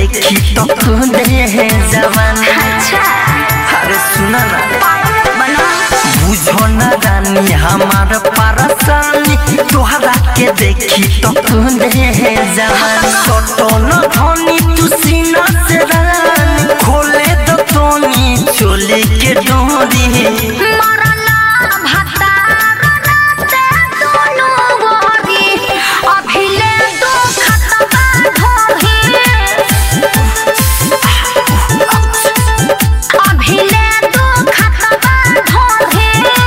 देखी तो दे जवान अच्छा अरे सुना ना बना बुझो न रानी हमार परेशानी तोहरा के देखी तो दे जवान सोटो न धोनी तू सीना से रानी खोले दो तोनी चोले के डोरी मरना भतार राते दोनों गोरी अभिले दो खतबा धोही अभिले दो खतबा धोही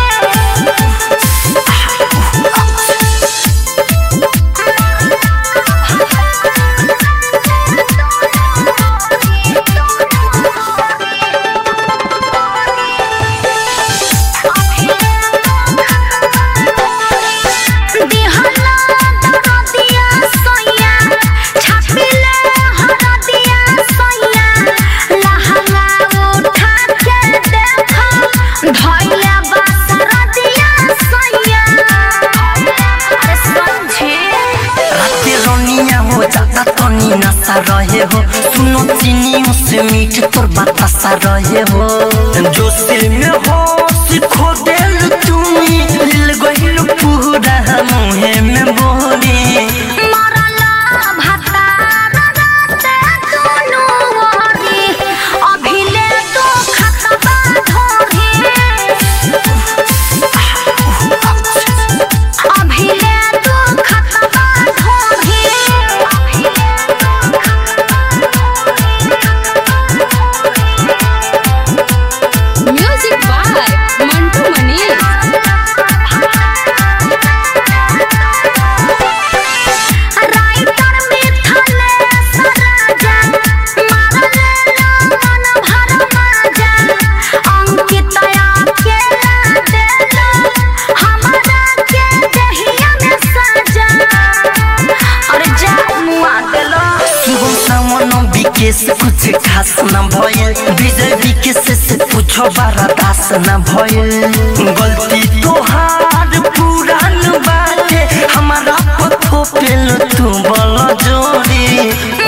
दिहला दरदिया सोया छापिले हरदिया सोया लहंगा उठा के देखो धइले बसरदिया सोया अरे समझे राते रोनिया हो जाता तनी नशा रहे हो सुनो चीनी से मीठ तोर बतासा रहे हो जो सिल में हो सिखो दिल तुम्ही दिल गहिल पूरा मुहे में बोली मरला भतार राते दोनों गोरी अभिले दो खतबा धोही अभिले दो खतबा धोही Music by Mantu Mani. Writer मिथले सराजा मारले मन भर माजा अंकितया के देलो हमरा के दहिया में सजा अरे जा मुआ देलो सुबह सामन विकेश कुछ खास न भइल विजय विकेश से पूछो बारा दास न भइल गलती तोहार पुरान बाटे हमारा पथो पेल तू बल जोड़ी